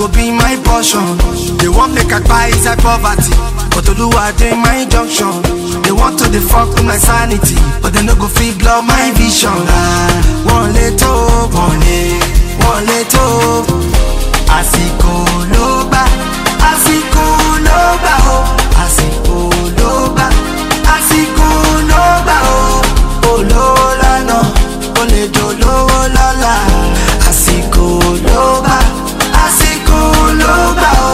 go be my portion. They want make I buy inside poverty, but Oluwa dey my junction. They want to dey fuck with my sanity, but they no go fit blow my vision. Ah, one let up, one let, one let up. Àsìkò ló gbà, àsìkò ló gbà o, àsìkò ló gbà, àsìkò ló gbà o. Olówó lánà, ó lè dolówó lọ́la. Àsìkò ló gbà, àsìkò ló gbà o.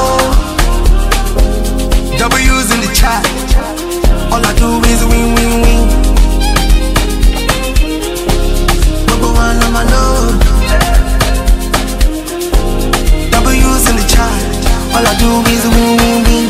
W's in the chat, all I do is win, win, win. Number one on my load. W's in the chat. All I do is win, win, win.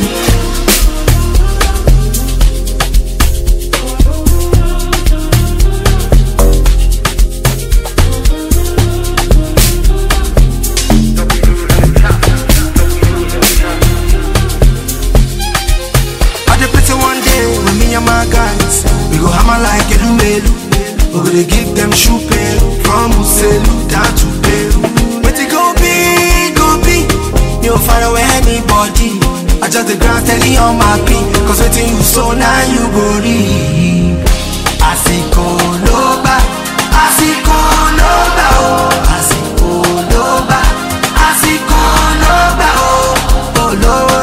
I dey pity one day when me and my guys we go hammer like Elumelu. We go dey give them shoe pain from Uselu down to Peru. But it go be, go be. You don't find away anybody. I just the ground steady on my feet. Cause waiting you so now you go reap. Àsìkò ló gbà, àsìkò ló gbà o. Àsìkò ló gbà, àsìkò ló gbà o. Olówó